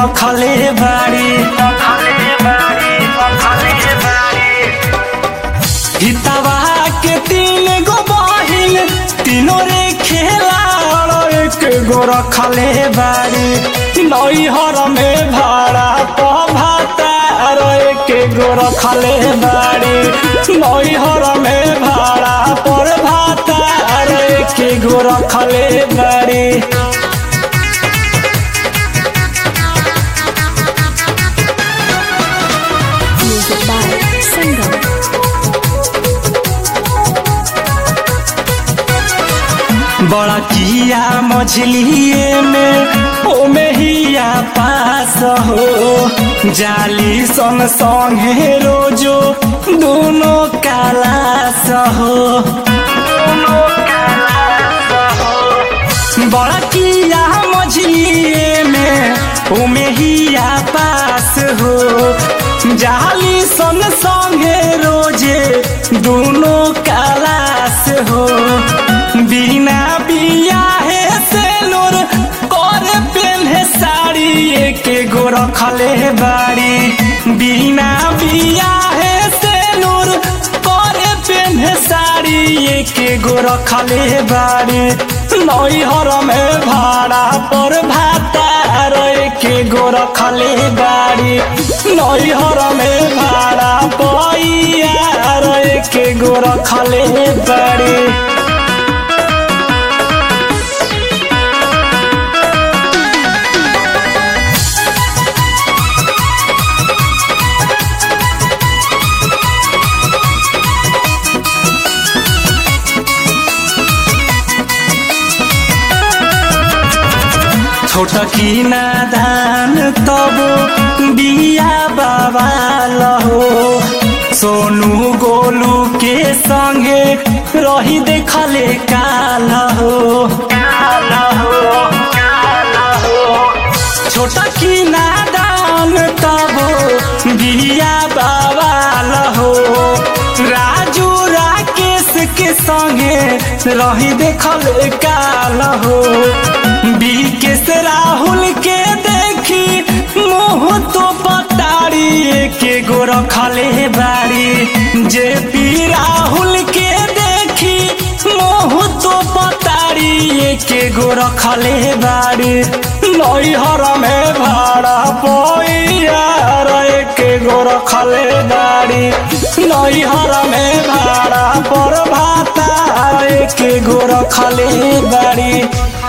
रखले बाड़ी हितवा के तीन गो बहिन तीनों रे खेला एक गो रखले बाड़ी नैहर में भाड़ा पभातार एक गो रखले बाड़ी नैहर में भाड़ा पर भातार एक गो रखले बाड़ी Music by Sangam. बड़ा किया मछलिए में ओमे हिया पास हो जाली सन संगे रोजो दोनों कालास हो बड़ा किया मछलिए में ओमे हिया पास हो जाली सन संगे रोजे दोनों कालास हो बिना बियाहे से लोर कर पेन्हे साड़ी एक गो रखले बाड़ी बिना बियाहे से लोर कर पेन्हे साड़ी एक गो रखले बाड़ी नैहर में भाड़ा पर भातार एक गो रखले बाड़ी नैहर में भाड़ा पैयार एक गो रखले बाड़ी छोट की नादान तब बिया बाबा लहो सोनू गोलू के संगे रही देखले काल हो छोट की नादान तब बिया बाबा लहो राजू राकेश के संगे रही देखल काल हो बीकेश राहुल के देखी मुँह तो पतारी के गो रखले बाड़ी जे पी राहुल के देखी मुँह तो पतारी के गो रखले बाड़ी नैहर में भाड़ा पैयार एक गो रखले बाड़ी नैहर में भाड़ा पर भाता एक गो रखले बाड़ी